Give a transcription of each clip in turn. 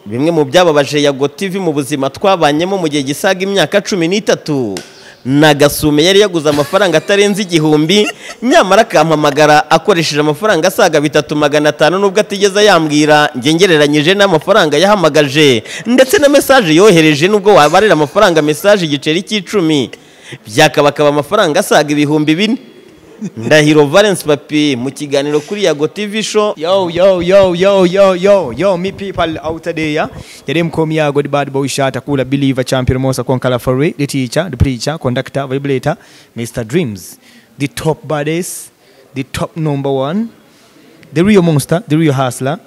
bimwe mu byababaje yago TV mu buzima twabanyemo mu gihe gisaga imyaka cumi n'itatu na gasume yari yaguze amafaranga atarenze igihumbi nyamara akampamagara akoresheje amafaranga asaga bitatu magana atanu nubwo atigeze yambwira njye ngereranyije n'amafaranga yahamagaje ndetse na mesaje yohereje nubwo wabarira amafaranga mesaje igiceri cy'icumi byakabakaba amafaranga asaga ibihumbi bine ndahiro valence papi mu kiganiro kuri yago tv show Yo, yo, yo, yo, yo, yo, yo, me people out there. Yeah, them come here, good bad boy shot, a cooler believer, champion, most conqueror for the teacher, the preacher, conductor, vibrator, Mr. Dreams, the top baddest, the top number one, the real monster, the real hustler,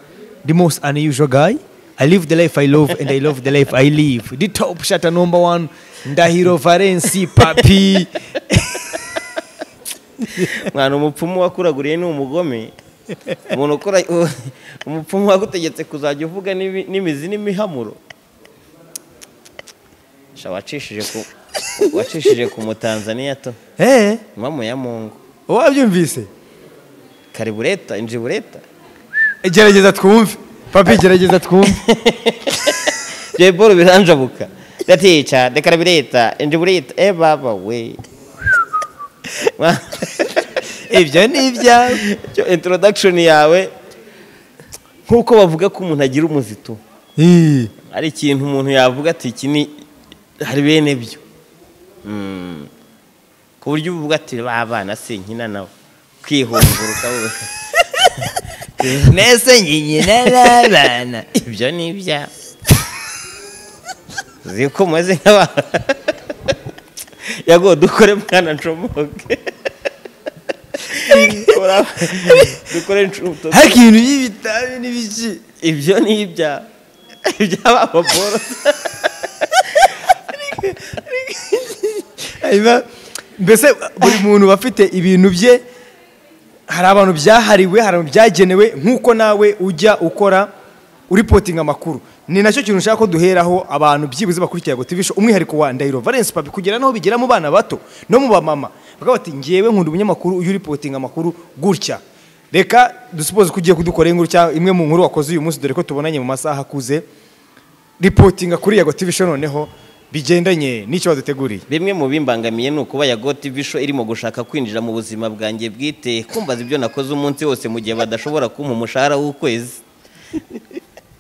the most unusual guy. I live the life I love and I love the life I live. The top shatter number one, Ndahiro Varensi Papi. mwana umupfumu wakuraguriye ni umugome umuntu ukora umupfumu wagutegetse kuzajya uvuga n'ibi- n'imizi n'imihamuro sha wacishije ku wacishije ku mutanzaniya to Eh, mama ya mungu wabyumvise? karibureta injibureta Gerageza twumve. Papi gerageza twumve. jay paul biranjabuka ndatica dekarabureta injibureta e baba we Ma- ibyo ni ibyawe cyo introduction yawe nk'uko bavuga ko umuntu agira umuzito hari ikintu umuntu yavuga ati iki ni hari bene byo Mm. ku buryo uvuga ati ba bana se nkina nawe kwihunguruka nese nyinyina n'abana ibyo ni ibya uzi ko umeze nk'abantu yago dukore mwana ncomoke Dukora- dukore nshu- hari ikintu y'ibitabi n'ibiki ibyo ni ibya iby'ababorosa Hanyuma, mbese buri muntu aba afite ibintu bye hari abantu byahariwe hari abantu byagenewe nk'uko nawe ujya ukora uripotinga amakuru ni nacyo kintu nshaka ko duheraho abantu byibuze bakurikira ngo tibisho umwihariko wa ndahiro valence papi kugera n'aho bigera mu bana bato no mu bamama bakavuga bati ngewe nkunda umunyamakuru uyu uripotinga amakuru gutya reka dusupoze ko ugiye kudukora inkuru cyangwa imwe mu nkuru wakoze uyu munsi dore ko tubonanye mu masaha akuze ripotinga kuri yago tv show noneho bigendanye n'icyo waduteguriye bimwe mu bimbangamiye ni ukuba ya God TV show irimo gushaka kwinjira mu buzima bwanjye bwite kumbaza ibyo nakoze umunsi wose mu gihe badashobora kumpa umushahara w'ukwezi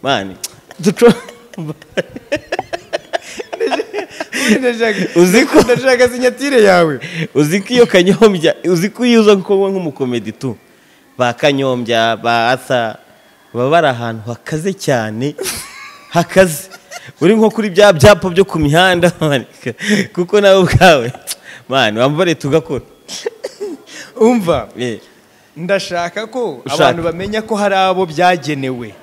mani Uzi ko- ndashaka sinyatire yawe uzi ko iyo kanyombya uzi ko iyo uza kuba nk'umukomedi tu ba kanyombya ba asa baba bari ahantu hakaze cyane hakaze uri nko kuri bya byapa byo ku mihanda man. kuko nawe ubwawe mani wambare tugakora umva Eh. ndashaka ko Ushaka. abantu bamenya ko hari abo byagenewe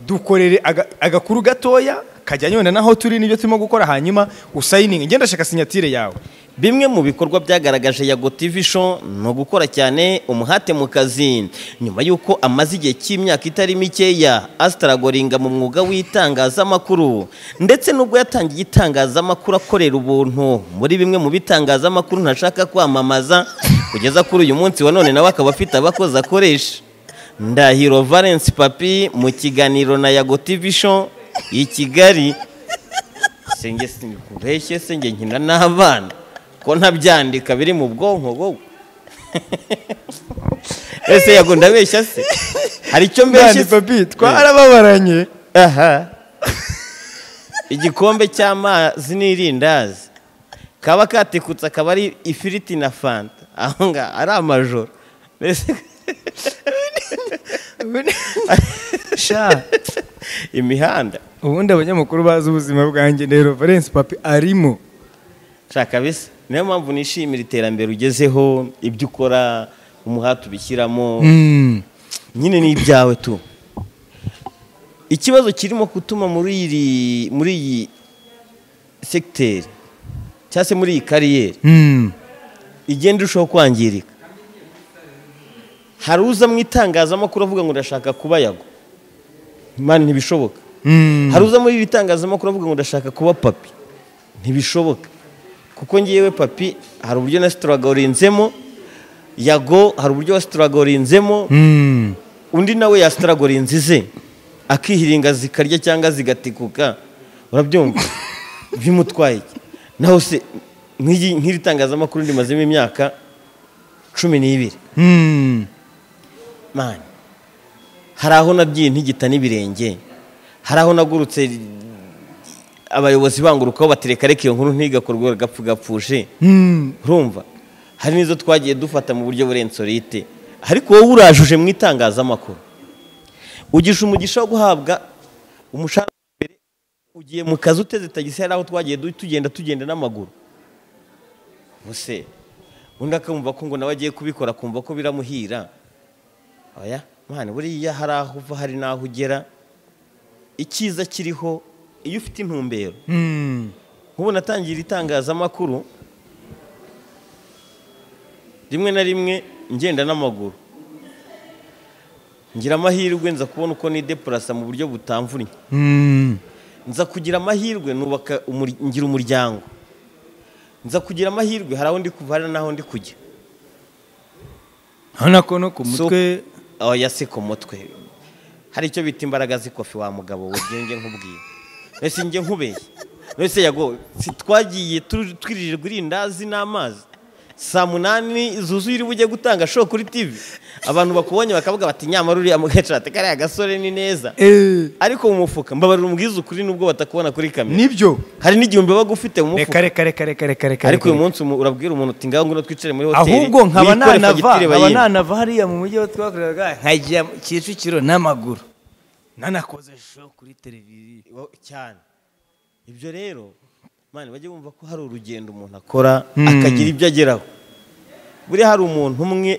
dukorere aga- agakuru gatoya kajyanye wenda naho turi n'ibyo turimo gukora hanyuma usayininge ngenda ndashaka sinyatire yawe Bimwe mu bikorwa byagaragaje Yago TV show ni ugukora cyane umuhate mu kazi nyuma y'uko amaze igihe cy'imyaka itari mikeya asitaragoringa mu mwuga w'itangazamakuru ndetse n'ubwo yatangiye itangazamakuru akorera ubuntu muri bimwe mu bitangazamakuru ntashaka kwamamaza kugeza kuri uyu munsi wa none nawe akaba afite abakozi akoresha ndahiro valence papi mu kiganiro na Yago TV show i Kigali senge kubeshye senge nkina n'abana ko ntabyandika biri mu bwonko wowe ese yago ndabeshya se hari icyo mbeshya mbese se? papi twarababaranye aha igikombe cy'amazi n'irindazi kaba katikutse akaba ari ifiriti na fanta aho ngaho ari amajoro mbese sha imihanda ubundi abanyamakuru bazi ubuzima bwanjye rero valence papi arimo shaka bisa niyo mpamvu nishimira iterambere ugezeho ibyo ukora umuhati ubishyiramo nyine ni ibyawe tu ikibazo kirimo gutuma muri iri muri iyi segiteri cyangwa se muri iyi kariyeri igenda irushaho kwangirika hari uza mu itangazamakuru avuga ngo ndashaka kuba yago mani ntibishoboka hari uza muri iri tangazamakuru avuga ngo ndashaka kuba papi ntibishoboka kuko ngewe papi hari uburyo nasitaragorinzemo yago hari uburyo wasitaragorinzemo undi nawe yasitaragorinze ze akihiringa zikarya cyangwa zigatikuka urabyumva bimutwaye iki naho se nk'igi- nk'iri tangazamakuru rimazemo imyaka cumi n'ibiri Hmm. mani hari aho nabyiye ntigita n'ibirenge hari aho nagurutse abayobozi bangurukaho batereka reka iyo nkuru ntigakorwe gapfu gapfushe Hmm. urumva hari n'izo twagiye dufata mu buryo burenze orite ariko wowe urajuje mu itangazamakuru ugisha umugisha wo guhabwa umushahara wa mbere ugiye mu kazi uteze tagisi hari aho twagiye du- tugenda tugenda n'amaguru ubuse undi akumva ko ngo nawe agiye kubikora akumva ko biramuhira oya mwana buriya hari aho uva hari n'aho ugera icyiza kiriho iyo ufite intumbero Hmm. nk'ubu natangira itangazamakuru rimwe na rimwe ngenda n'amaguru ngira amahirwe nza kubona uko nidepurasa mu buryo butamvunye Hmm. nza kugira amahirwe nubaka umur- ngira umuryango nza kugira amahirwe hari aho ndi kuva hari n'aho ndi kujya Urabona ko no ku So- mutwe oya si ku mutwe hari icyo bita imbaraga z'ikofi wa mugabo we byenge nkubwiye mbese njye nkubeye mbese yago si twagiye tu- twirirwa irindazi n'amazi saa munani zuzuye iri bujye gutanga show kuri tv abantu bakubonye bakavuga bati nyamara uriya mugacate kariya gasore ni neza Eh, ariko mu mufuka mbabarira umubwiza ukuri nubwo batakubona kuri kamera nibyo hari n'igihumbi baba ufite mu mufuka reka reka reka reka reka reka ariko uyu reka. munsi umu- urabwira umuntu uti ngaho ngwino twicare muri hoteli ahubwo nkaba wikore nanava fagitire nkaba bayimpe." nanava hariya mu mujyi aho twakoreraga nkajya mu Kicukiro n'amaguru nanakoze show kuri televiziyo Wa- cyane ibyo rero mani bajye bumva ko hari urugendo umuntu akora Hmm. akagira ibyo ageraho buriya hari umuntu umwe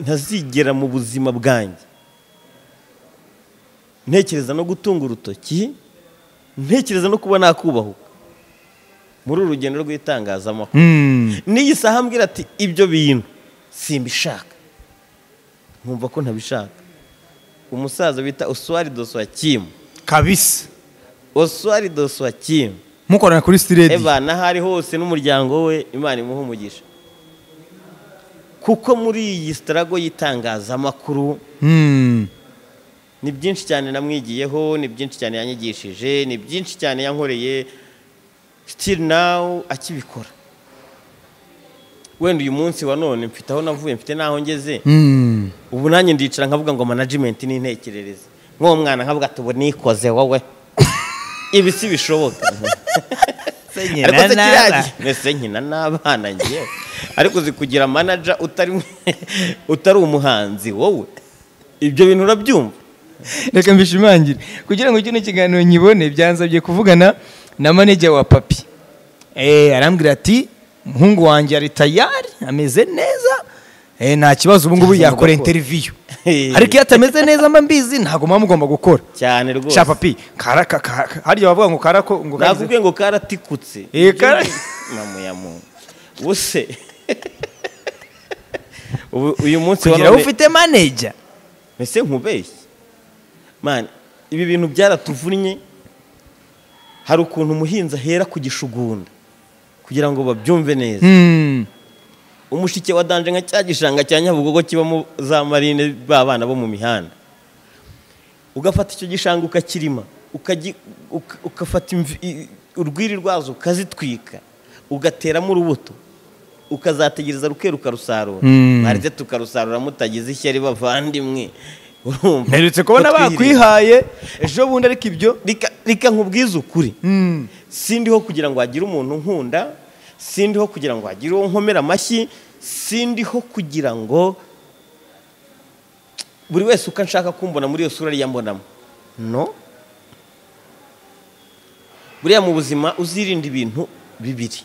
ntazigera mu buzima bwanjye ntekereza no gutunga urutoki ntekereza no kuba nakubahuka muri uru rugendo rw'itangazamakuru Hmm. n'iyi saha ambwira ati ibyo bintu simbishaka nkumva ko ntabishaka umusaza bita oswari doswakimu kabisa oswari doswakimu mukorana kuri stiredi eva n'ahari hose n'umuryango we imana imuha umugisha kuko muri iyi sitarago y'itangazamakuru Hmm. ni byinshi cyane namwigiyeho ni byinshi cyane yanyigishije ni byinshi cyane yankoreye still now akibikora wenda uyu munsi wa none mfite aho navuye mfite n'aho ngeze Hmm. ubu nanjye ndicara nkavuga ngo management ni intekerereze nk'uwo mwana nkavuga ati ubu nikoze wowe ibi si bishoboka ariko se kiriya gihe- mbese nkina n'abana ngewe ariko uzi kugira manaja utari utari umuhanzi wowe ibyo bintu urabyumva reka mbishimangire kugira ngo kino kiganiro nyibone byansabye kuvugana na manajya wa papi Eh, arambwira ati umuhungu wanjye ari tayari ameze neza Eh, nta kibazo ubu ngubu yakora interiviyu ariko iyo atameze neza mba mbizi ntabwo muba mugomba gukora cyane rwose sha papi karaka karaka hariya bavuga ngo karako ngo kagize- nakubwiye ngo karatikutse Eh, kara- mamu ya muntu ubuse ubu uyu munsi wa kugira ngo none ufite manajya mbese nkubeshye mani ibi bintu byaratuvunnye hari ukuntu umuhinzi ahera ku gishugunda kugira ngo babyumve neza Hmm. umushike wa danje nka cya gishanga cya nyabugogo kibamo za marine b'abana bo mu mihanda ugafata icyo gishanga ukakirima ukaji- uka- ukafata imvi- i- urwiri rwazo ukazitwika ugateramo urubuto ukazategereza ruke rukarusarura Mm. mwarize tukarusarura mutagize ishyari bavandimwe urumva mperutse kubona Kutwiherera. bakwihaye ejo bundi ariko ibyo Reka- reka nkubwize ukuri Hmm. sindiho kugira ngo hagire umuntu nkunda sindiho kugira ngo hagire uwo nkomera amashyi sindiho kugira ngo buri wese uko nshaka kumbona muri iyo sura ariyo ambonamo no buriya mu buzima uzirinde ibintu bibiri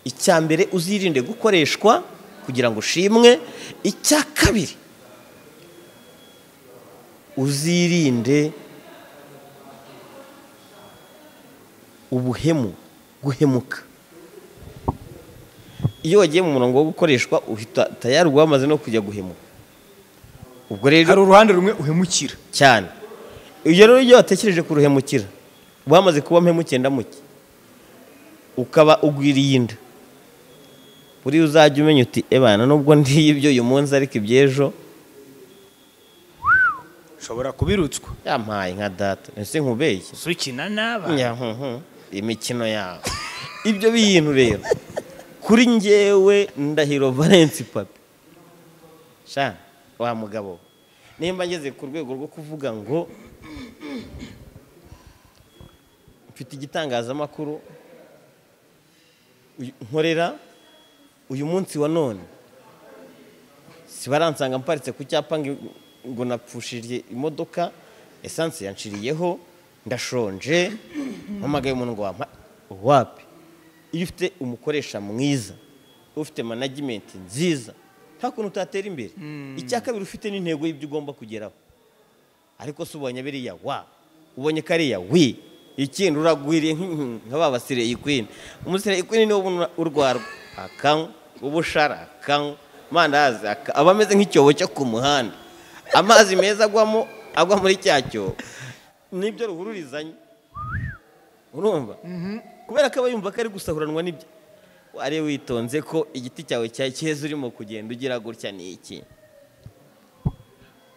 icya mbere uzirinde gukoreshwa kugira ngo ushimwe icya kabiri uzirinde ubuhemu guhemuka iyo wagiye mu murongo wo gukoreshwa uhita tayari uba wamaze no kujya guhemuka ubwo rero hari uruhande rumwe uhemukira cyane iyo rero iyo watekereje kuruhemukira wamaze kuba mpemukiye ndamuke ukaba ugwiriye inda buriya uzajya umenya uti ebana nubwo ndiye ibyo uyu munsi ariko iby'ejo ushobora kubirutswa yampaye nka data ese nkubeshye si ukina n'aba nyahunhu imikino yawe ibyo bintu rero kuri ngewe ndahiro valence papi sha wa mugabo nimba ngeze ku rwego rwo kuvuga ngo mfite igitangazamakuru uyu- nkorera uyu munsi wa none sibaransanga mparitse ku cyapa ngo- ngo napfushije imodoka esanse yanciriyeho ndashonje mpamagaye umuntu ngo wampa wapi iyo ufite umukoresha mwiza ufite managimenti nziza nta kuntu utatera imbere icya kabiri ufite n'intego y'ibyo ugomba kugeraho ariko se ubonye biriya wa ubonye kariya wi ikindi uragwiriye nk- nka ba basireyi kwini umusireyi kwini niwe ubona urwarwa akanywa ubushara akanywa amandazi aka- aba ameze nk'icyobo cyo ku muhanda amazi meza agwamo agwa muri cya cyobo nibyo ruhururizanya urumva kubera ko aba yumva ko ari gusahuranwa n'ibyo wari witonze ko igiti cyawe cya cyeza urimo kugenda ugira gutya ni iki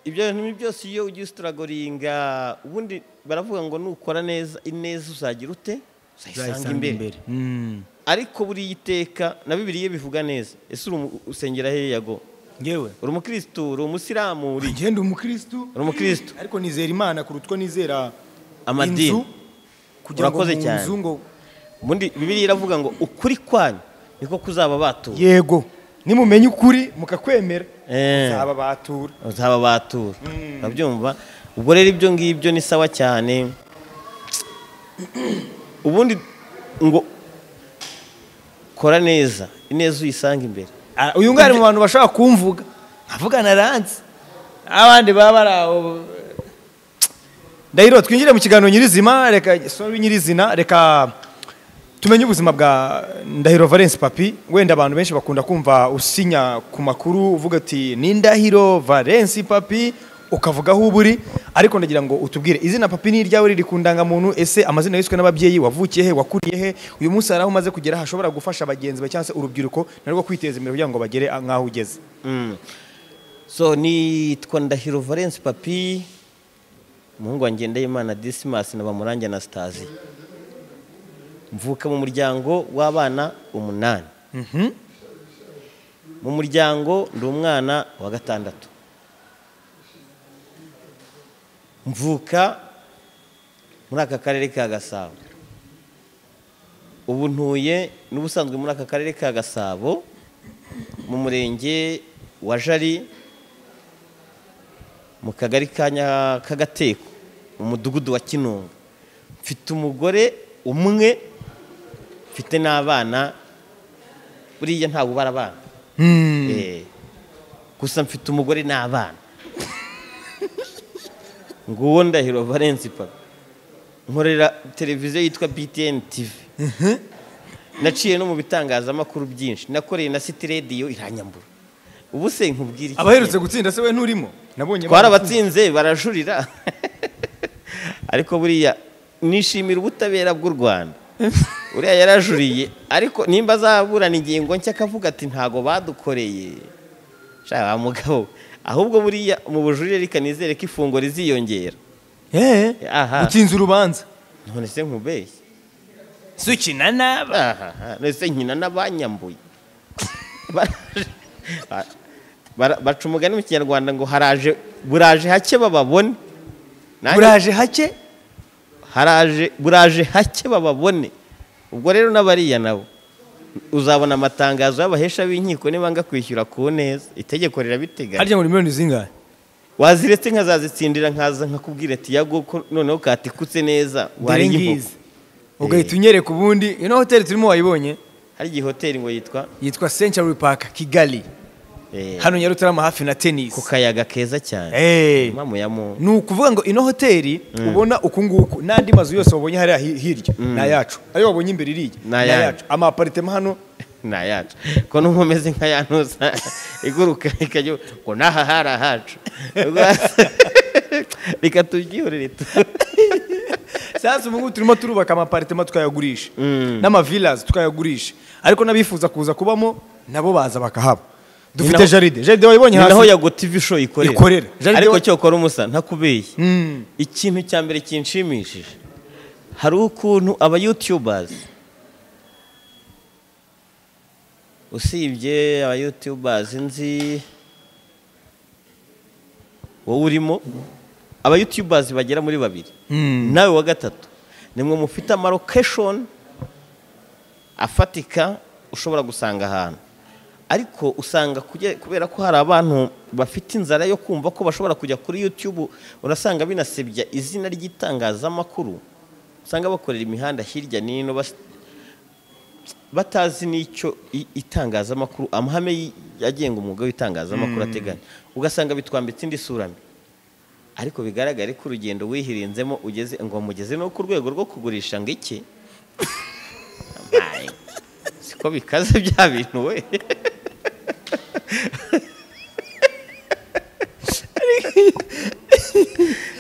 ibyo bintu byose iyo ugiye usitaragoringa ubundi baravuga ngo nukora neza ineza uzagira ute uzayisanga imbere ariko buriya iteka na bibiliya bivuga neza ese uri umu- usengera hehe go ngewe uri umukirisitu uri umusilamu uri iki? ngenda umukirisitu uri umukirisitu ariko nizera imana kuruta uko nizera Amadini. inzu kugira ngo Urakoze mu cyane. nzu ngo ubundi bibiliya iravuga ngo ukuri kwanyu niko kuzaba batura yego nimumenya ukuri mukakwemera Eh. zaba batura uzaba batura urabyumva ubwo rero ibyo ngibyo ni sawa cyane ubundi ngo kora neza ineza uyisanga imbere Ah, uyu nguyu ari mu bantu bashobora kumvuga nkavugana ranze abandi baba bari aho ndahiro twinjire mu kiganiro nyirizima reka sorry nyirizina reka tumenye ubuzima bwa ndahiro valence papi wenda abantu benshi bakunda kumva usinya ku makuru uvuga ati ni ndahiro valence papi ukavuga aho uba uri ariko ndagira ngo utubwire izina papi ni iryawe riri ku ndangamuntu ese amazina yiswe n'ababyeyi wavukiye he wakuriye he uyu munsi hari aho umaze kugera hashobora gufasha bagenzi bawe cyangwa se urubyiruko narwo kwiteza imbere kugira ngo bagere nk'aho ugeze Mm. so nitwa ndahiro valence papi umuhungu wanjye ndayimana disimasi na bamurange anastasi mvuka mu muryango w'abana umunani mu muryango ndi umwana wa gatandatu mvuka muri aka karere ka gasabo ubu ntuye n'ubusanzwe muri aka karere ka gasabo mu murenge wa jari mu kagari ka Nya- k'agateko mu mudugudu wa kinunga mfite umugore umwe mfite n'abana buriya ntabwo ubara abana Eh, gusa mfite umugore n'abana nguwo ndahiro valence papa nkorera televiziyo yitwa btn tv naciye no mu bitangazamakuru byinshi nakoreye na city radio iranyambura ubu se nkubwira iki abaherutse gutsinda se we nturimo nabonye twarabatsinze barajurira ariko buriya nishimira ubutabera bw'u rwanda uriya yarajuriye ariko nimba azaburana ingingo nshya akavuga ati ntago badukoreye shaka wa mugabo we. ahubwo buriya mu bujurire reka nizere ko ifunguro riziyongera Eh, Aha. utsinze urubanza none se nkubeshye si ukina n'aba ahaha none nkina n'abanyambuye Baraje- ba- bara- baca umugani mu kinyarwanda ngo haraje buraje hake bababone Nanjye- uraje hake haraje buraje hake bababone ubwo rero n'abariya nabo uzabona amatangazo y'abahesha b'inkiko nibanga kwishyura ku neza itegeko rirabiteganya harya ngo ni miliyoni zingahe waziretse nkazazitsindira nkaza nkakubwira ati yago ko noneho katikutse neza dore wariye imbogo ngizi ugahita unyereka ubundi ino hoteli turimo wayibonye hari igihe hoteli ngo yitwa yitwa century park kigali eh, hano nyarutarama hafi na ku tenisi kayaga keza cyane Eh, mamu ya mu ni ukuvuga ngo ino hoteli ubona uku nguku n'andi mazu yose wabonye hariya hi- hirya ni ayacu ayo wabonye imbere iriya Ni ayacu. amaparitema hano ni ayacu ko n'umwe umeze nka ya ntuza iguruka ikajya ngo n'aha hari ahacu reka tubyihorere tu- sasa ubu ngubu turimo turubaka amaparitema tukayagurisha n'amavilazi tukayagurisha ariko n'abifuza kuza kubamo nabo baza bakahaba dufite naho- jaride jaride wayibonye ni naho hasi yago tv show ikorera Ikorera. Jaride ariko wa- cyokora umusa ntakubeye Mm. ikintu cya mbere kinshimishije hari ukuntu aba youtubers usibye aba youtubers nzi wowe urimo aba youtubers bagera muri babiri nawe wa gatatu nimwe mufite amarokeshoni afatika ushobora gusanga ahantu ariko usanga kuge- kubera ko hari abantu bafite inzara yo kumva ko bashobora kujya kuri youtube urasanga binasebya izina ry'itangazamakuru usanga bakorera imihanda hirya n'ino bas- batazi n'icyo i- itangazamakuru amahame y- agenga umwuga w'itangazamakuru ateganya ugasanga bitwambitse indi sura mbi ariko bigaragare ko urugendo wihirinzemo ugeze ngo mugeze no ku rwego rwo kugurisha ngo iki Abaye. siko bikaze bya bintu we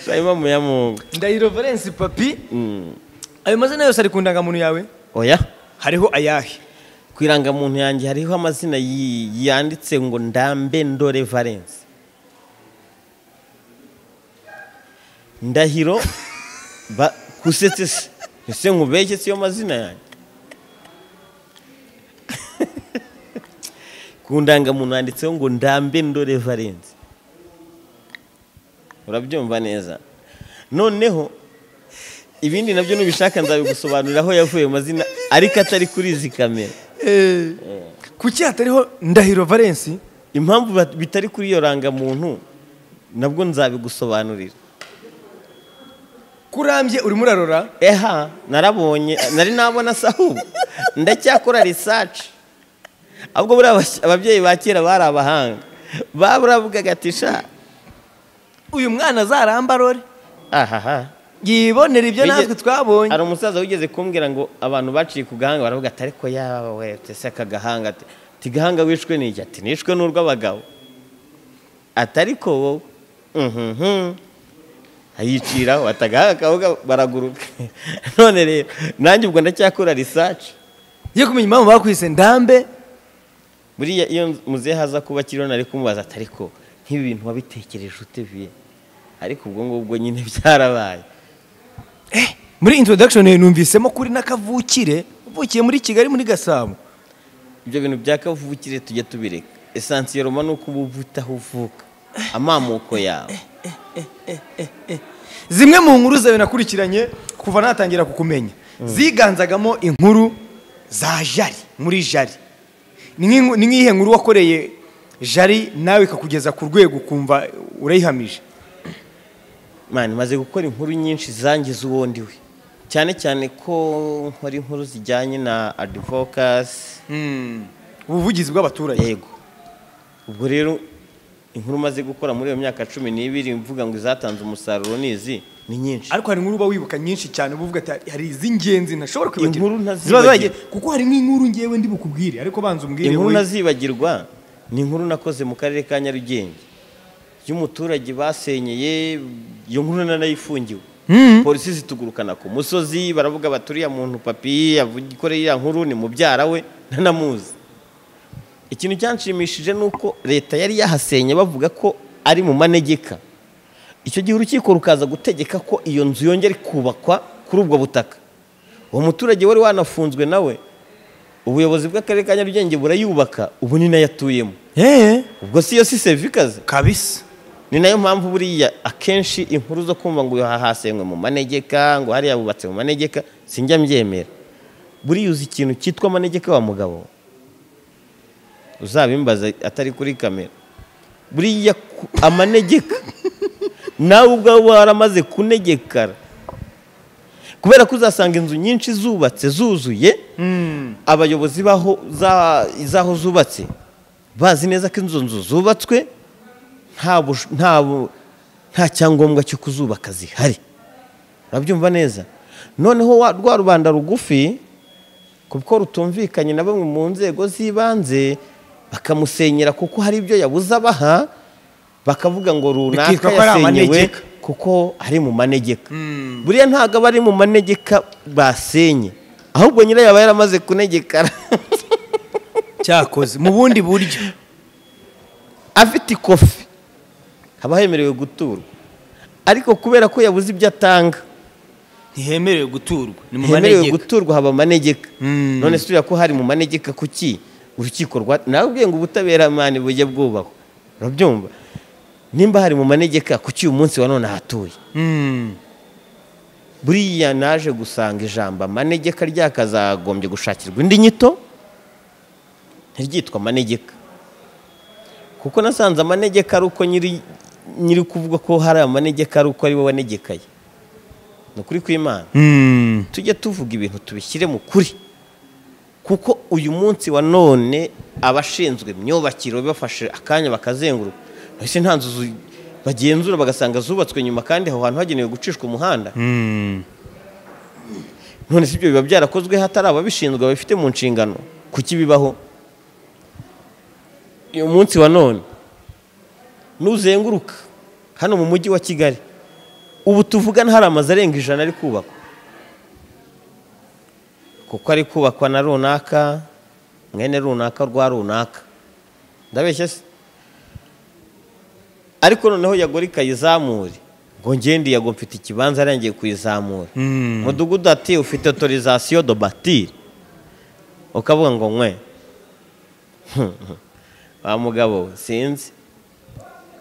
Shayima muyamungu ndahiro valence papi ayo mazina yose ari ku ndangamuntu yawe oya hariho ayahe ku irangamuntu yanjye hariho amazina yi- yanditse ngo ndambe ndore valence ndahiro ba- kusetse se ese nkubeshye siyo mazina yanjye ku ndangamuntu handitseho ngo ndambe ndore valence urabyumva neza noneho ibindi nabyo nubishaka nzabigusobanurira aho yavuye mu mazina ariko atari kuri izi kamera kuki hatariho ndahiro valence impamvu bat- bitari kuri iyo rangamuntu nabwo nzabigusobanurira kurambye urimo urarora eha narabonye nari nabona se ahubwo ndacyakora research ahubwo buriya abas- ababyeyi ba kera bari abahanga baburavugaga ati sha uyu mwana azaramba arore ahaha yibonera ibyo Bige- natwe twabonye hari umusaza wigeze kumbwira ngo abantu baciye ku gahanga baravuga ati ariko yawe ese aka gahanga ati ati gahanga wishwe n'iki ati nishwe n'urw'abagabo ati ariko wowe mhm ayiciraho ati agahanga kawe ga- baraguruka none rero nanjye ubwo ndacyakora risaci ye kumenya impamvu bakwise ndambe buriya iyo muzehe haza kuba kiriho nari kumubaza ati ariko nk'ibi bintu wabitekereje ute viye ariko ubwo ngubwo nyine byarabaye muri introduction numvisemo kuri n'akavukire uvukiye muri kigali muri gasabo ibyo bintu bya kavukire tujya tubireka esansiyeroma ni uko uba uvuta aho uvuka amamuko yawe zimwe mu nkuru zawe nakurikiranye kuva natangira kukumenya ziganzagamo inkuru za jari muri jari ni nk'inku- ni nk'iyihe nkuru wakoreye jari nawe ikakugeza ku rwego ukumva urayihamije mani maze gukora inkuru nyinshi zangiza uwo ndi we cyane cyane ko nkora inkuru zijyanye na adivokasi ubuvugizi bw'abaturage yego ubwo rero inkuru maze gukora muri iyo myaka cumi n'ibiri mvuga ngo izatanze umusaruro nizi ni nyinshi ariko hari inkuru uba wibuka nyinshi cyane uba uvuga ati "Hari- hari iz'ingenzi ntashobora kwibagirwa Inkuru Ziba ntazibagirwa. zagiye- kuko hari nk'inkuru ngewe ndi bukubwire ariko banza umbwire inkuru wowe. ntazibagirwa ni inkuru nakoze mu karere ka nyarugenge y'umuturage basenyeye iyo nkuru nanayifungiwe polisi zitugurukana ku musozi baravuga bati uriya muntu papi yavuga- ikoreye iriya nkuru ni mubyara we ntanamuzi ikintu cyanshimishije ni uko leta yari yahasenye bavuga ko ari mu manegeka icyo gihe urukiko rukaza gutegeka ko iyo nzu yongera ikubakwa kuri ubwo butaka uwo muturage wari wanafunzwe nawe ubuyobozi bw'akarere ka nyarugenge burayubaka ubu ni nayo atuyemo Eh, ubwo si yo si sevikazi kabisa ni nayo mpamvu buriya akenshi inkuru zo kumva ngo hahasenywe mu manegeka ngo hariya bubatse mu manegeka sinjya mbyemera buriya uzi ikintu cyitwa amanegeka wa mugabo uzabimbaza atari kuri kamera buriya ku- amanegeka nawe ubwawe waramaze kunegekara kubera ko uzasanga inzu nyinshi zubatse zuzuye abayobozi baho za- z'aho zubatse bazi neza ko inzu nzu zubatswe nta bush- nta bu- nta cyangombwa cyo kuzubaka zihari urabyumva neza noneho wa- rwa rubanda rugufi kuko rutumvikanye na bamwe mu nzego z'ibanze bakamusenyera kuko hari ibyo yabuze abaha bakavuga ngo runaka Bikitwa ko ari yasenyewe amanegeka. kuko ari mu manegeka buriya ntabwo aba ari mu manegeka basenye ahubwo nyirayo aba yaramaze kunegekara cyakoze mu bundi buryo afite ikofi haba hemerewe guturwa ariko kubera ko yabuze ibyo atanga ntihemerewe guturwa ni mu hemerewe manegeka guturwa haba amanegeka Mm. none se uriya ko hari mu manegeka kuki urukiko rwa nawe ubwiye ngo ubutabera mani bujye bwubahwa urabyumva nimba hari mu manegeka kuki uyu munsi wa none ahatuye Mm. buriya naje gusanga ijambo amanegeka ryakazagombye gushakirwa indi nyito ntiryitwa amanegeka kuko nasanze amanegeka ari uko nyiri nyiri kuvuga ko hari amanegeka ari uko ari we wanegekaye ni ukuri kw'imana Mm. tujye tuvuga ibintu tubishyire mu kuri kuko uyu munsi wa none abashinzwe imyubakiro bafashe akanya bakazenguruka mbese nta nzu zu- bagenzura bagasanga zubatswe nyuma kandi aho hantu hagenewe gucishwa umuhanda Mm. none si ibyo biba byarakozwe hatari ababishinzwe babifite mu nshingano kuki bibaho uyu munsi wa none nuzenguruka hano mu mujyi wa kigali ubu tuvugana hari amazu arenga ijana ari kubakwa kuko ari kubakwa na runaka mwene runaka rwa runaka ndabeshya se ariko noneho yagora ikayizamure ngo ngende yago mfite ikibanza arangiye kuyizamura Mm. mudugudu ati ufite autorisation de bâtir ukavuga ngo nkwe wa mugabo we, sinzi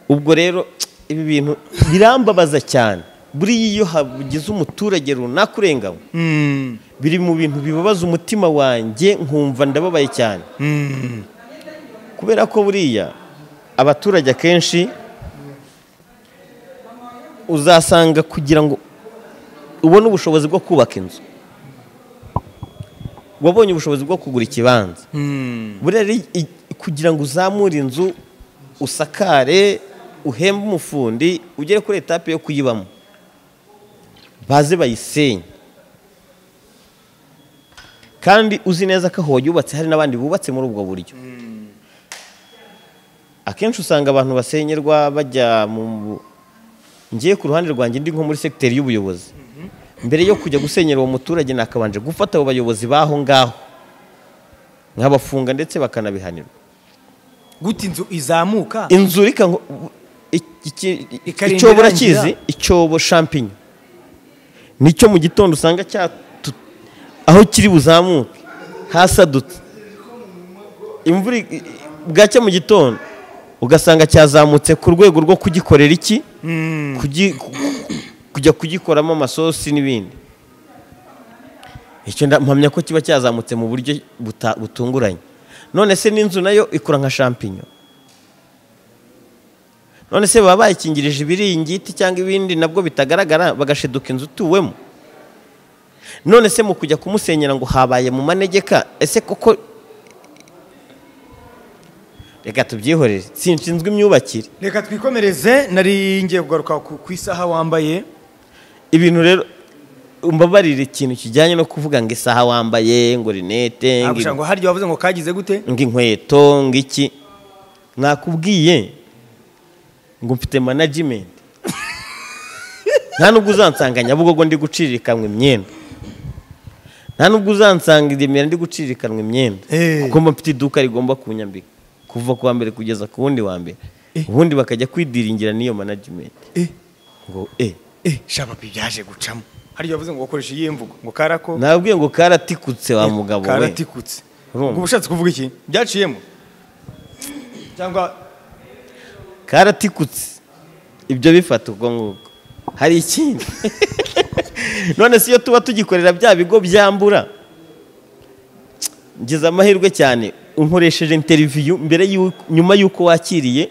ubwo rero ibi bintu birambabaza cyane buriya iyo hagize umuturage runaka urenganywa Mm. biri mu bintu bibabaza umutima wanjye nkumva ndababaye cyane Mm. kubera ko buriya abaturage akenshi uzasanga kugira ngo ubone ubushobozi bwo kubaka inzu wabonye ubushobozi bwo kugura ikibanza Mm. buriya rero i- kugira ngo uzamure inzu usakare uhembe umufundi ugere kuri etape yo kuyibamo baze bayisenye kandi uzi neza ko aho wayubatse hari n'abandi bubatse muri ubwo buryo akenshi usanga abantu basenyerwa bajya mu ngiye ku ruhande rwanjye ndi nko muri segiteri y'ubuyobozi mbere yo kujya gusenyera uwo muturage nakabanje gufata abo bayobozi b'aho ngaho nkabafunga ndetse bakanabihanirwa gute inzu izamuka inzu reka ngo iki- iki- Ikarinda icyobo irangira. urakizi icyobo shampinyo nicyo mu gitondo usanga cya aho kiri buzamuke hasadutse imvura i- i- bwacya mu gitondo ugasanga cyazamutse ku rwego rwo kugikorera iki Mm. kugi- ku- ku- kujya kugikoramo amasosi n'ibindi icyo nda- mpamya ko kiba cyazamutse mu buryo buta- butunguranye none se n'inzu nayo ikura nka shampinyo none se baba bayikingirije ibiringiti cyangwa ibindi nabwo bitagaragara bagashiduka inzu utuwemo none se mu kujya kumusenyera ngo habaye mu manegeka ese koko reka tubyihorere sinshinzwe imyubakire reka twikomereze nari ngiye kugaruka ku ku isaha wambaye ibintu rero umbabarire ikintu kijyanye no kuvuga ngo isaha wambaye ngo rinete ngo Abusha ngo harya wavuze ngo kagize gute ngo inkweto ngo iki nakubwiye ngo mfite management nta nubwo uzansanga nyabugogo ndi gucirikanwa imyenda nta nubwo uzansanga i remera ndi gucirikanwa imyenda Eh. kuko mba mfite iduka rigomba kunyambika kuva ku wa mbere kugeza ku wundi wa mbere ubundi bakajya kwidiringira n'iyo management Eh. ngo eh eh shaba byaje gucamo harya wavuze ngo ukoresha iyi mvugo ngo karako nabwiye ngo karatikutse wa mugabo we karatikutse Urumva? ubwo ushatse kuvuga iki byaciyemo cyangwa karatikutse ibyo bifata ubwo ngubwo hari ikindi none si iyo tuba tugikorera bya bigo byambura ngize amahirwe cyane unkoresheje interiviyu mbere y'uko- nyuma y'uko wakiriye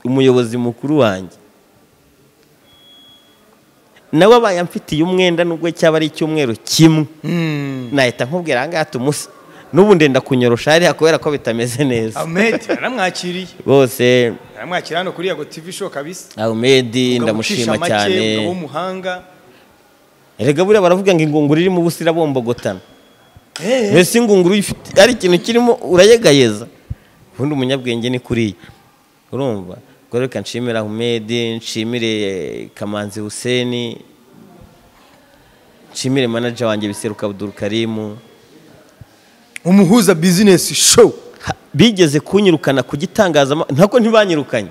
umuyobozi mukuru wanjye nawe abaye amfitiye umwenda nubwo cyaba ari icyumweru kimwe nahita nkubwira aha ngaha tumusa n'ubu ndenda kunyorosha hariya kubera ko bitameze neza amedi yaramwakiriye bose yaramwakiriye hano kuri yago tv show kabisa Ahmed Umugabo ndamushima ucisha make, umugabo cyane w'umuhanga erega buriya baravuga ngo ingunguru irimo ubusa irabombogotana Eh, mbese ingunguru ifite ari ikintu kirimo urayegayeza ubundi umunyabwenge ni kuriya urumva ubwo rero reka nshimire Ahmed nshimire Kamanzi Hussein nshimire manager wanjye Biseruka Abdul Karim umuhuza business show ha- bigeze kunyirukana ku gitangazamakuru ntabwo ntibanyirukanye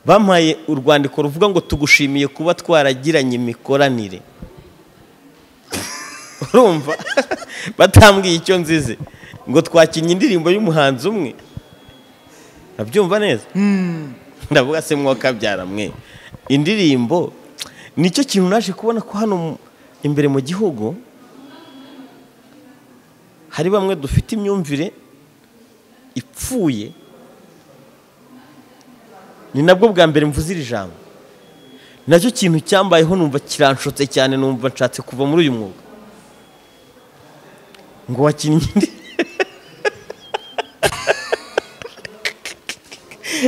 bampaye urwandiko ruvuga ngo tugushimiye kuba twaragiranye imikoranire urumva batambwiye icyo nzize ngo twakinnye indirimbo y'umuhanzi umwe ndabyumva neza ndavuga se mwokabyara mwe indirimbo nicyo kintu naje kubona ko hano mu- imbere mu gihugu hari bamwe dufite imyumvire ipfuye ni nabwo bwa mbere mvuze iri jambo nacyo kintu cyambayeho numva kiranshotse cyane numva nshatse kuva muri uyu mwuga ngo wakinnye indi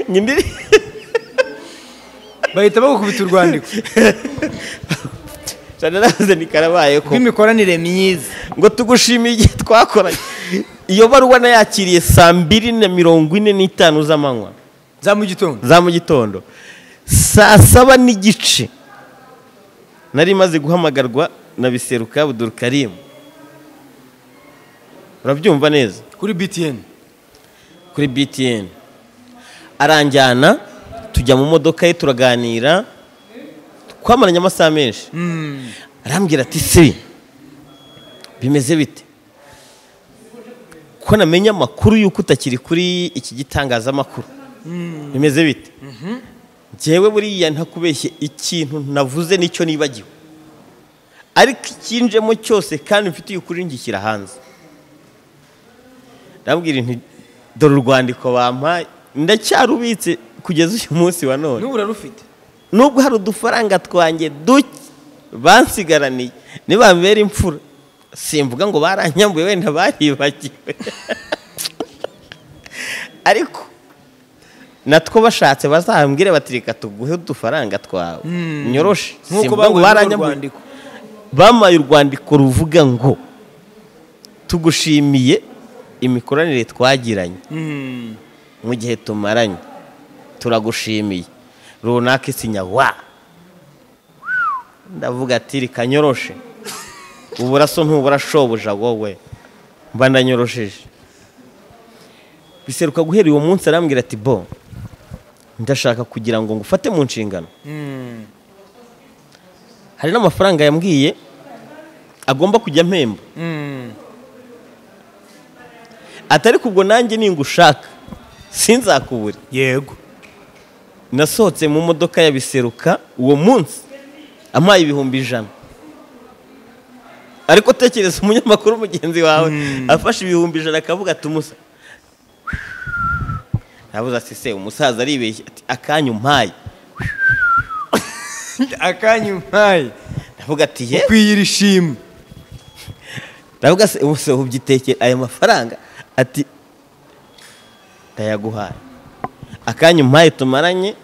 nyindi bahita bagukubita urwandiko cyane naze nikarabaye ko rw'imikoranire myiza ngo tugushimiye igihe twakoranye iyo baruwa nayakiriye saa mbiri na mirongo ine n'itanu z'amanywa za mu gitondo za mu gitondo saa saba n'igice nari maze guhamagarwa na biseruka budurukarimu urabyumva neza kuri btn kuri btn aranjyana tujya mu modoka ye turaganira twamaranye amasaha menshi arambwira ati se bimeze bite ko namenya amakuru y'uko utakiri kuri iki gitangazamakuru bimeze bite njyewe buriya ntakubeshye ikintu navuze nicyo nibagiwe ariko ikinjemo cyose kandi mfitiye ukuri ngishyira hanze ndabwira inti dore urwandiko bampaye ndacyarubitse kugeza uyu munsi wa none n'ubu urarufite nubwo hari udufaranga twanjye duke bansigaraniye nibambera imfura simvuga ngo baranyambuye wenda baribagiwe ariko natwo bashatse bazambwire bati reka tuguhe udufaranga twawe nyoroshe nk'uko simvuga ngo baguha baranyambuye urwandiko bamaye urwandiko ruvuga ngo tugushimiye imikoranire twagiranye mu gihe tumaranye turagushimiye runaka isinya wa ndavuga ati reka nyoroshe uburaso ntubura shobuja wowe mba ndanyorosheje biseruka guhera uwo munsi arambwira ati bo ndashaka kugira ngo ngufate mu nshingano hari n'amafaranga yambwiye agomba kujya mpemba atari kubwo nanjye ningushaka sinzakubure yego nasohotse mu modoka ya biseruka uwo munsi amaye ibihumbi ijana ariko tekereza umunyamakuru mugenzi wawe afashe ibihumbi ijana akavuga ati umusa nabuze ati se umusaza aribeshya ati akanyu mpaye akanya umpaye navuga ati ye ukwiye iri shimwe ndavuga se ubuse ubyitekere ayo mafaranga ati ndayaguhaye akanya umpaye tumaranye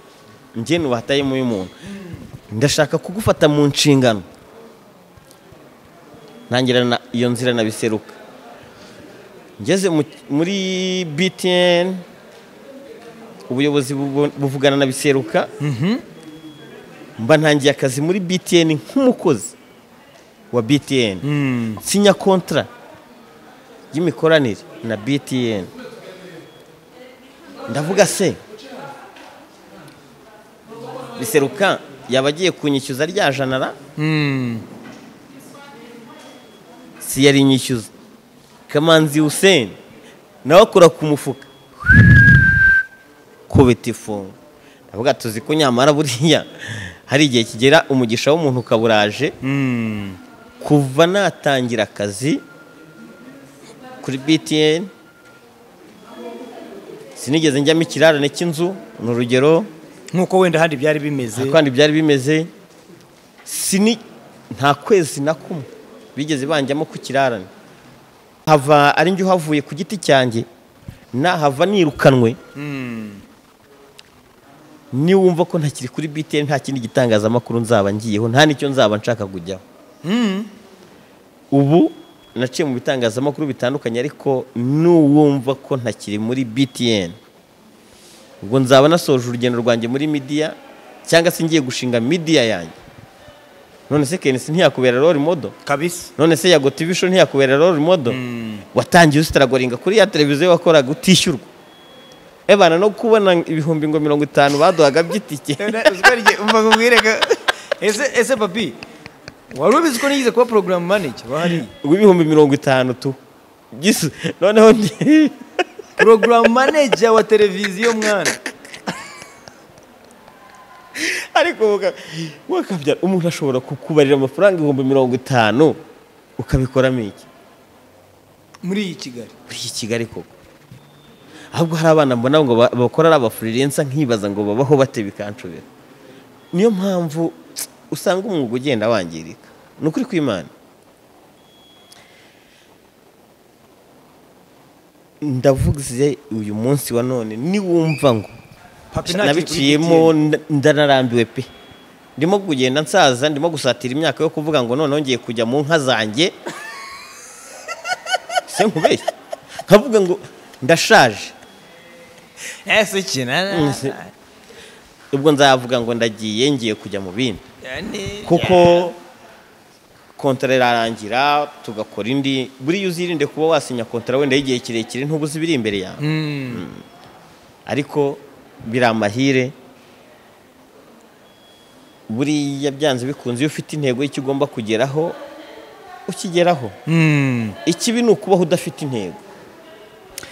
njye nubatayemo y'umuntu ndashaka kugufata mu nshingano ntangira na- iyo nzira nabiseruka ngeze mu- muri btn ubuyobozi bubu- buvugana na biseruka mba ntangiye akazi muri btn nk'umukozi wa btn sinya kontara y'imikoranire na btn ndavuga se biseruka yaba agiye kunyishyuza rya janara si yari inyishyuza kamanzi hussein nawe akora ku mufuka kubita ifunga ndavuga tuzi ko nyamara buriya hari igihe kigera umugisha w'umuntu ukaburaje kuva natangira akazi kuri btn sinigeze njyamo ikirarane cy'inzu ni urugero nk'uko wenda ahandi byari bimeze kandi byari bimeze sini nta kwezi na kumwe bigeze banjyamo ku kirarane hava ari njye uhavuye ku giti cyanjye nahava nirukanwe niwumva ko ntakiri kuri btn nta kindi gitangazamakuru nzaba ngiyeho nta n'icyo nzaba nshaka kujyaho ubu naciye mu bitangazamakuru bitandukanye ariko n'uwumva ko ntakiri muri btn ubwo nzaba nasoje urugendo rwanjye muri midiya cyangwa se ngiye gushinga midiya yanjye none se kenisi ntiyakubera role model kabisa none se yago tv show ntiyakubera role model watangiye usitaragoringa kuri ya televiziyo wakoraga utishyurwa ebana no kubona ibihumbi ngo mirongo itanu baduhaga by'itike umva nkubwireka ese ese papi wari ubizi ko nigeze kuba porogaramu manage wari ibihumbi mirongo itanu tu Gisa- noneho ndi- porogaramu manage wa televiziyo mwana ariko waka- wakabyara umuntu ashobora kukubarira amafaranga ibihumbi mirongo itanu ukabikoramo iki muri iyi kigali muri iki kigali koko ahubwo hari abana mbona ngo ba- bakora ari abafurirensa nkibaza ngo babaho bate bikancubira niyo mpamvu usanga umwuga ugenda wangirika ni ukuri kw'imana ndavuze uyu munsi wa none niwumva ngo papi nabiciyemo nda- ndanarambiwe pe ndimo kugenda nsaza ndimo gusatira imyaka yo kuvuga ngo noneho ngiye kujya mu nka zanjye se nkubeshye nkavuga ngo ndashaje ese kina Nzi- ubwo nzavuga ngo ndagiye ngiye kujya mu bindi Yani- kuko kontara irarangira tugakora indi buriya uzirinde kuba wasinya kontara wenda y'igihe kirekire ntubuze ibiri imbere yawe Mm. ariko biri amahire buriya byanze bikunze iyo ufite intego y'icyo ugomba kugeraho ukigeraho Mm. ikibi ni ukubaho udafite intego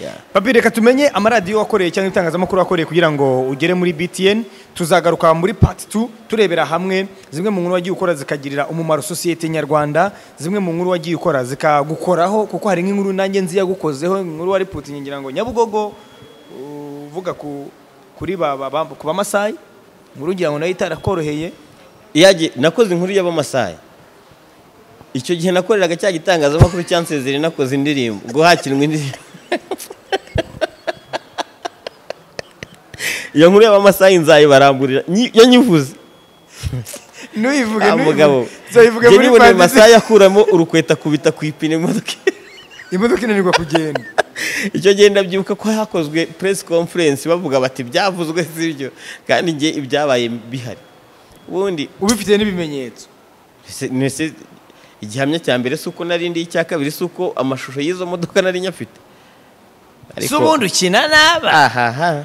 Ya. papi reka tumenye amaradiyo wakoreye cyangwa itangazamakuru wakoreye kugira ngo ugere muri btn tuzagaruka muri part 2 turebera hamwe zimwe mu nkuru wagiye ukora zikagirira umumaro sosiyete nyarwanda zimwe mu nkuru wagiye ukora zikagukoraho kuko hari nk'inkuru nanjye nzi yagukozeho inkuru wari putingi ngira ngo nyabugogo uvuga ku kuri ba, ba, ba, ku bamasayi inkuru ngira ngo nayo itarakoroheye Iyage- nakoze inkuru y'abamasayi icyo gihe nakoreraga cya gitangazamakuru cyansezereye nakoze indirimbo guhakirwa indirimbo iyo nkuru y'abamasayi nzayibaramburira nyi- yanyivuze ntuyivuge Ah, mugabo ntuyivuge njye muri nibona ayo part two. masaha akuramo urukweta kubita ku ipine imodoka imodoka inanirwa kugenda icyo gihe ndabyibuka ko hakozwe press conference bavuga bati byavuzwe sibyo kandi njye ibyabaye bihari ubundi ubifite n'ibimenyetso se- nese igihamya cya mbere si uko nari ndi icya kabiri si uko amashusho y'izo modoka nari nyafite si ubundi ukina n'aba ahaha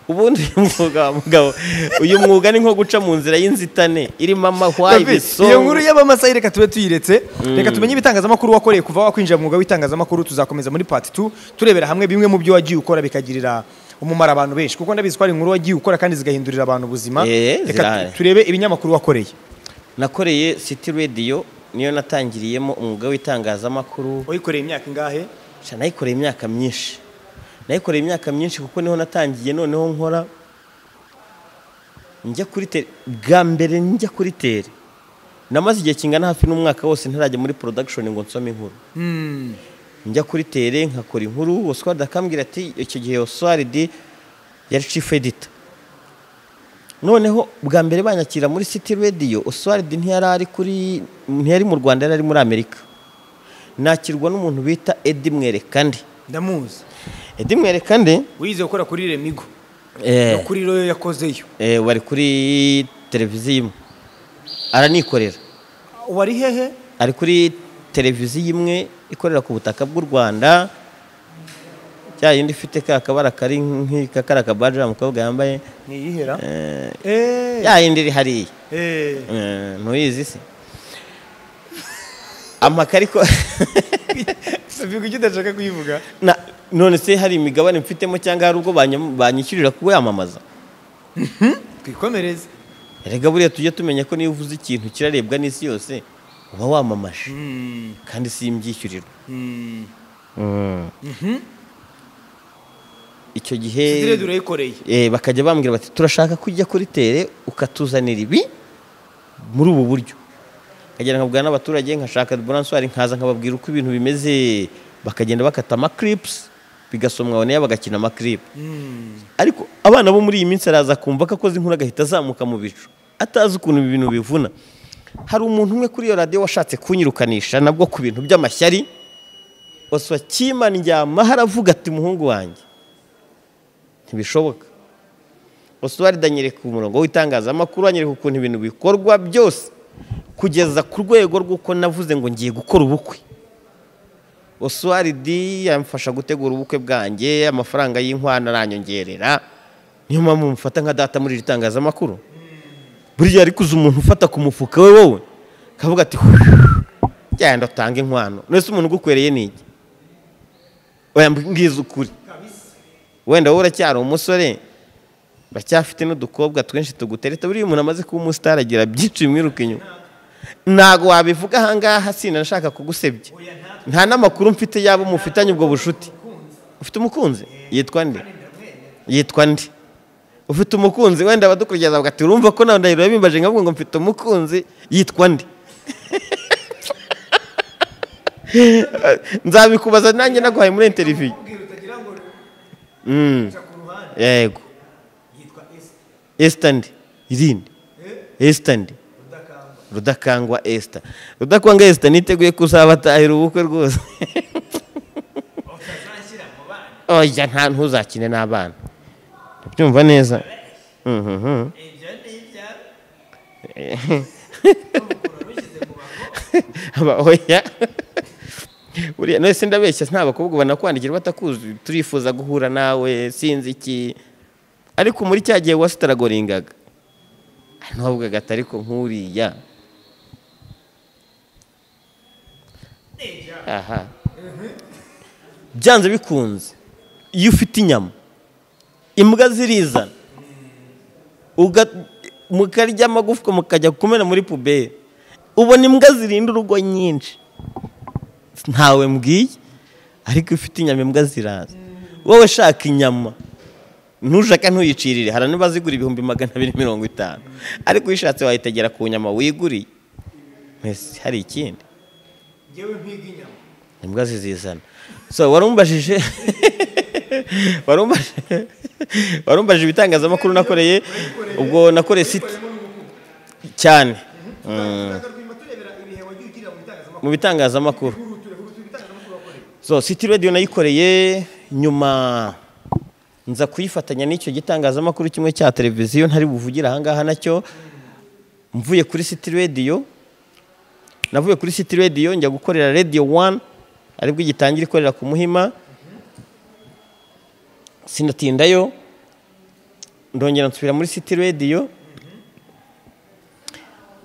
ubundi uyu mwuga wa mugabo uyu mwuga ni nko guca mu nzira y'inzitane irimo amahwa David, iyo ibisongo nkuru y'abamasayi reka tube tuyiretse reka tumenye ibitangazamakuru wakoreye kuva wakwinjira mu mwuga w'itangazamakuru tuzakomeza muri part 2 turebera hamwe bimwe mu byo wagiye ukora bikagirira umumaro abantu benshi kuko ndabizi ko hari inkuru wagiye ukora kandi zigahindurira abantu ubuzima Eh, reka zirahari. tu- turebe ibinyamakuru wakoreye nakoreye city radio niyo natangiriyemo umwuga w'itangazamakuru wayikoreye imyaka ingahe sha nayikoreye imyaka myinshi nayikoreye imyaka myinshi kuko niho natangiye noneho nkora njya kuri tere bwa mbere njya kuri tere namaze igihe kingana hafi n'umwaka wose ntarajya muri production ngo nsome inkuru njya kuri tere nkakora inkuru oswald akambwira ati icyo gihe oswald yari chief editor noneho bwa mbere banyakira muri city radio oswald ntiyari ari kuri ntiyari mu rwanda yari ari muri amerika nakirwa n'umuntu bita edi mwerekande ndamuzi edi mwerekande wize gukora kuri remigo eh, no kuri royo yakozeyo eh, wari kuri televiziyo imwe aranikorera wari hehe ari kuri televiziyo imwe ikorera ku butaka bw'u rwanda cya yindi ifite ka kabara kari nk'ika kari akabaji wa mukobwa yambaye ni iyihera eh, eh ya yindi iri hariya eh Eh, ntuyizi se amakariko sabiga icyo udashaka kuyivuga na none se hari imigabane mfitemo cyangwa hari ubwo banyam- banyishyurira kuyamamaza twikomereze erega buriya tujye tumenya ko niyo uvuze ikintu kirarebwa n'isi yose uba wamamaje kandi si imbyishyurirwa icyo gihe direde urayikoreye eh, bakajya bambwira bati turashaka kujya kuri tere ukatuzanira ibi muri ubu buryo nkagera nkabwira n'abaturage nkashaka buranswari nkaza nkababwira uko ibintu bimeze bakagenda bakata amakiripusi bigasomwa abone bagakina amakiripu ariko abana bo muri iyi minsi araza kumva ko akoze inkuru agahita azamuka mu bicu atazi ukuntu ibi bintu bivuna hari umuntu umwe kuri iyo radiyo washatse kunyirukanisha nabwo ku bintu by'amashyari waswa kima ndyama haravuga ati muhungu wanjye ntibishoboka oswald anyereka umurongo w'itangazamakuru anyereka ukuntu ibintu bikorwa byose kugeza ku rwego rw'uko navuze ngo ngiye gukora ubukwe osuwaridi yamfasha gutegura ubukwe bwanjye amafaranga y'inkwano aranyongerera niyo mpamvu mufata nka data muri iri tangazamakuru buriya ariko uzi umuntu ufata ku mufuka we wowe akavuga ati genda utange inkwano none se umuntu ugukwereye ni iki oya mbwiza ukuri wenda wowe uracyari umusore uracyafite n'udukobwa twinshi tugutereta buriya umuntu amaze kuba umusitari agira byinshi bimwiruka inyuma ntabwo wabivuga ahangaha sinashaka kugusebya nta n'amakuru mfite yabo mufitanye ubwo bushuti ufite umukunzi yitwa nde yitwa nde ufite umukunzi wenda abadukurikiza bagati urumva ko nawe ndahiro bimbaje nkavuga ngo mfite umukunzi yitwa nde nzabikubaza nanjye naguhaye muri interiviyu Mm. yego esita ndi irindi esita ndi rudakangwa esita rudakangwa esita niteguye kuzabatahira ubukwe rwose oya nta ntuzakine n'abana ndabyumva neza Mhm. Aba, oya buriya none se ndabeshya nta bakobwa banakwandikira batakuzi turifuza guhura nawe sinzi iki ariko muri cya gihe wasitaragoringaga ntubavugaga ati ariko nk'uriya aha byanze bikunze iyo ufite inyama imbwa zirizana uga- mukarya amagufwa mukajya kumena muri puberi ubona imbwa zirinda urugo nyinshi ntawe mbwiye ariko iyo ufite inyama imbwa ziraza wowe shaka inyama ntushaka ntuyicirire hari n'abazigura ibihumbi magana abiri mirongo itanu ariko uyishatse wayitegera ku nyama wiguriye mbese hari ikindi imbwa zizizana so warumbajije warumbajije warumbajije ibitangazamakuru nakoreye ubwo nakoreye siti cyane Mm. mu bitangazamakuru so city radio nayikoreye nyuma nza kuyifatanya n'icyo gitangazamakuru kimwe cya televiziyo ntari buvugire ahangaha nacyo mvuye kuri city radio navuye kuri city radio njya gukorera radio one aribwo igitangira ikorera ku muhima sinatindayo ndongera nsubira muri city radio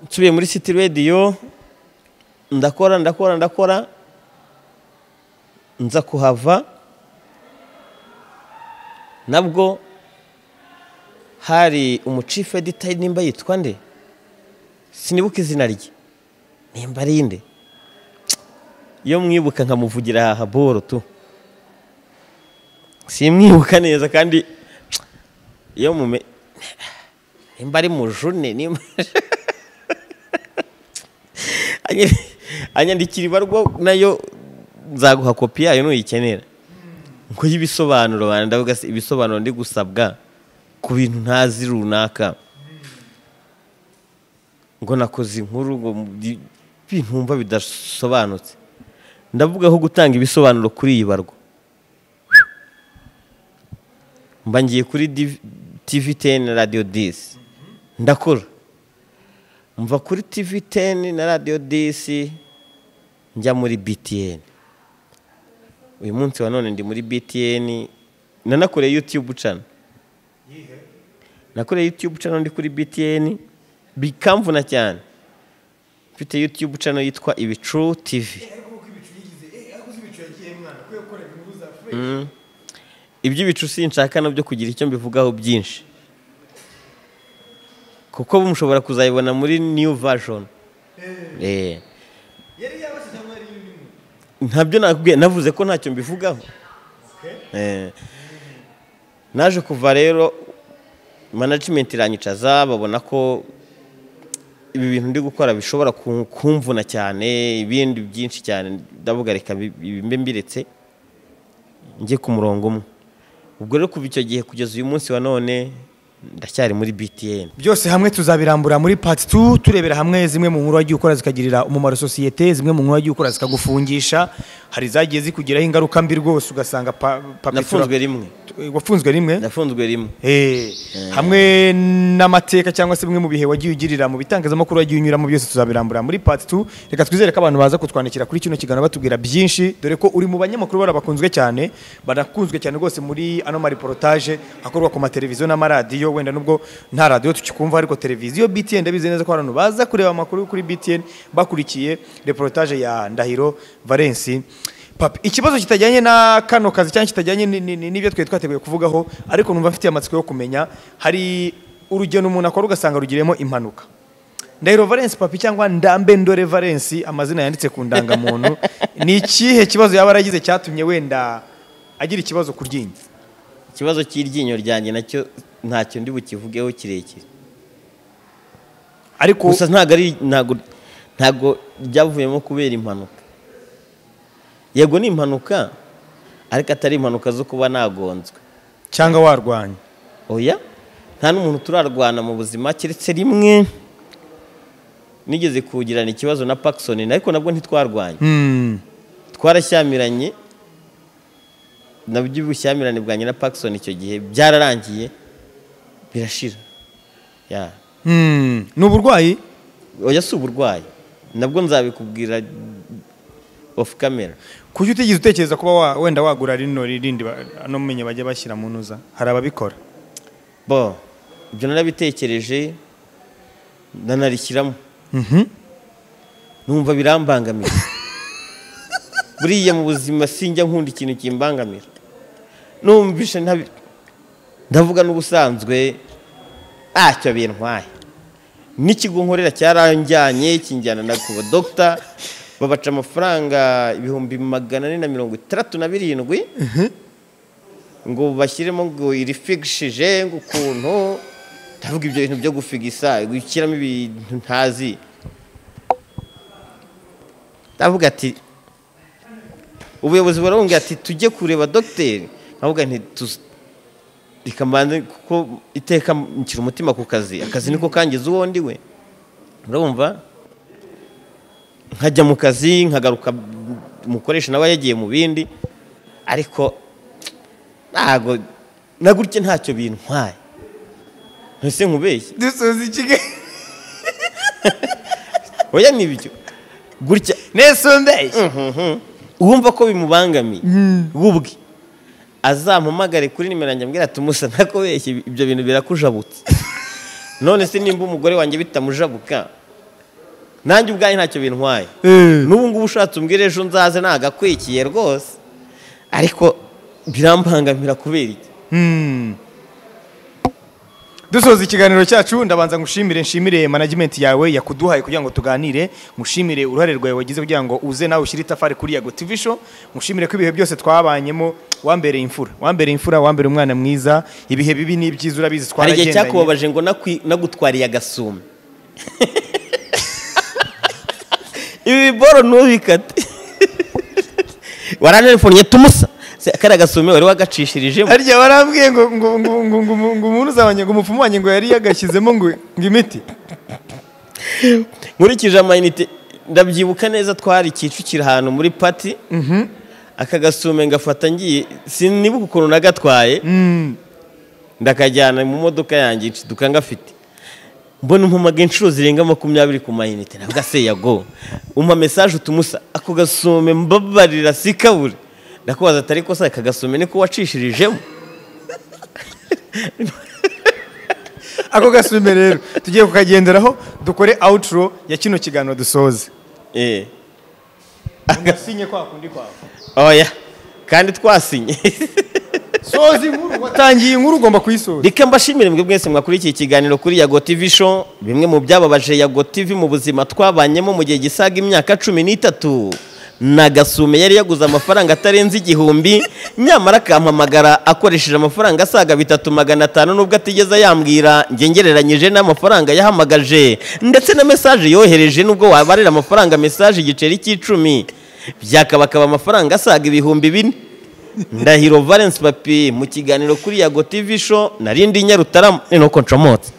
nsubiye muri city radio ndakora ndakora ndakora nza kuhava nabwo hari umucifu edita nimba yitwa nde sinibuka izina rye nimba ari nde iyo mwibuka nkamuvugira aha haboro tu simwibuka neza kandi iyo mume nimba ari mujune nimba Anyi- anyandikira ibarwa nayo nzaguha kopi yayo nuyikenera ngo y'ibisobanuro bana ndavuga se ibisobanuro ndi gusabwa ku bintu ntazi runaka ngo nakoze inkuru ngo mu bi- ibintu wumva bidasobanutse ndavuga aho gutanga ibisobanuro kuri iyi barwa mba ngiye kuri div- TV 10 na radio 10 ndakora mva kuri TV 10 na Radio 10 njya muri BTN uyu munsi wa none ndi muri BTN nanakoreye YouTube channel nakoreye YouTube channel ndi kuri BTN bikamvuna cyane mfite YouTube channel yitwa Ibicu TV iby'ibicu sinshaka nabyo kugira icyo mbivugaho byinshi kuko mushobora kuzayibona muri new version Eh. ntabyo nakubwiye navuze ko ntacyo mbivugaho Eh. naje kuva rero management iranyicaza babona ko ibi bintu ndi gukora bishobora ku- kumvuna cyane ibindi byinshi cyane ndavuga reka bi- bi- mbe mbiretse njye ku murongo umwe ubwo rero kuva icyo gihe kugeza uyu munsi wa none ndacyari muri btn byose hamwe tuzabirambura muri part 2 turebera hamwe zimwe mu nkuru wagiye ukora zikagirira umumaro sosiyete zimwe mu nkuru wagiye ukora zikagufungisha hari zagiye zikugiraho ingaruka mbi rwose ugasanga pa, papetura- nafunzwe rimwe Tu- wafunzwe rimwe ndafunzwe rimwe Eh, hamwe n'amateka cyangwa se bimwe mu bihe wagiye ugirira mu bitangazamakuru wagiye unyuramo byose tuzabirambura muri part 2 reka twizere ko abantu baza kutwandikira kuri kino kiganiro batubwira byinshi dore ko uri mu banyamakuru bara bakunzwe cyane barakunzwe cyane rwose muri ano mariportage akorwa ku mateleviziyo n'amaradiyo wenda nubwo nta radiyo tukikumva ariko televiziyo BTN ndabizi neza ko abantu baza kureba amakuru kuri BTN bakurikiye reportage ya Ndahiro Valence papi ikibazo kitajyanye na kano kazi cyangwa kitajyanye ni- ni- ni- n'ibyo twari twateguye kuvugaho ariko numva mfitiye amatsiko yo kumenya hari urugendo umuntu akora ugasanga rugiriyemo impanuka ndahiro valence papi cyangwa ndambe ndore valence amazina yanditse ku ndangamuntu ni ikihe kibazo yaba yaragize cyatumye wenda agira ikibazo ku ryinyo ikibazo cy'iryinyo ryanjye nacyo ntacyo ndi bukivugeho kirekire ariko gusa ntabwo ari ntabwo ntabwo ryavuyemo kubera impanuka yego ni impanuka ariko atari impanuka zo kuba nagonzwe cyangwa warwanya oya nta n'umuntu turarwana mu buzima keretse rimwe nigeze kugirana ikibazo na pakisoni ariko nabwo ntitwarwanye Hmm, twarashyamiranye nabyo ubushyamirane bwanjye na pakisoni icyo gihe byararangiye birashira ya hmm, ni uburwayi oya si uburwayi nabwo nzabikubwira ofu kamera kuki utigeze utekereza kuba wa- wenda wagura rino rindi ano menye bajya bashyira mu ntuza hari ababikora bo ibyo narabitekereje ndanarishyiramo Mhm. numva birambangamira buriya mu buzima sinjya nkunda ikintu kimbangamira numvishe ntabi ndavuga n'ubusanzwe ntacyo bintwaye n'ikigo nkorera cyaranjyanye kinjyana na ku badogita babaca amafaranga ibihumbi magana ane na mirongo itandatu na birindwi ngo bashyiremo ngo irifigishije ngo ukuntu ndavuga ibyo bintu byo gufigisa gushyiramo ibintu ntazi ndavuga ati ubuyobozi baravuga ati tujye kureba dogiteri nkavuga nti "Tuzi- reka mbanze kuko iteka nshyira umutima ku kazi akazi niko kangiza uwo ndi we urumva nkajya mu kazi nkagaruka umukoresha nawe yagiye mu bindi ariko ntago na gutya ntacyo bintwaye ntese nkubeshye dusoza ikigali oya nibyo gutya nesombeye wumva ko bimubangamiye wubwe azampamagare kuri nimero yanjye ambwira ati musa nakobeshye ibyo bintu birakujabutse none se nimba umugore wanjye bitamujabuka nanjye ubwaye ntacyo bintwaye n'ubu ngubu ushatse umbwire ejo nzaze nagakwikiye rwose ariko birambangamira kubera iki dusoza ikiganiro cyacu ndabanza ngushimire nshimire management yawe yakuduhaye kugira ngo tuganire ngushimire uruhare rwawe wagize kugira ngo uze nawe ushyire itafari kuri yago tv show ngushimire ko ibihe byose twabanyemo wambereye imfura wambereye imfura wambereye umwana mwiza ibihe bibi n'ibyiza urabizi hari igihe twaragendanye cyakubabaje ngo nakwi- nagutwariye agasume ibi biboro ntubikate waranelefoniye tumusa Se, kariya gasume wari wagacishirijemo harya warambwiye ngo ngo ngo ngo ngo ngo umuntu uzabanye ngo umupfumu wanjye ngo yari yagashyizemo ngo ngo imiti nkurikije amayinite ndabyibuka neza twari kicukira ahantu muri pati aka gasume ngafata ngiye sinibuka ukuntu nagatwaye ndakajyana mu modoka yanjye iciduka ngafite mbona umpamaga inshuro zirenga makumyabiri ku mayinite nabwo se yago umpa mesaje utumusa ako gasume mbabarira sikabure ndakubaza atari kosa aka gasume niko wacishirijemo ako gasume rero tugiye kukagenderaho dukore outro ya kino kiganiro dusoze eh agasinye kwa kundi kwawe oya kandi twasinye soza inkuru watangiye inkuru ugomba kuyisoza reka mbashimire mwebwe mwese mwakurikiye ikiganiro kuri yago tv show bimwe mu byababaje yago tv mu buzima twabanyemo mu gihe gisaga imyaka cumi n'itatu na gasume yari yaguze amafaranga atarenze igihumbi nyamara akampamagara akoresheje amafaranga asaga bitatu magana atanu nubwo atigeze ayambwira njye ngereranyije n'amafaranga yahamagaje ndetse na mesaje yohereje nubwo wabarira amafaranga mesaje igiceri cy'icumi byakabakaba amafaranga asaga ibihumbi bine ndahiro valence papi mu kiganiro kuri yago tv show narindi nyarutarama ni nuko ncomotse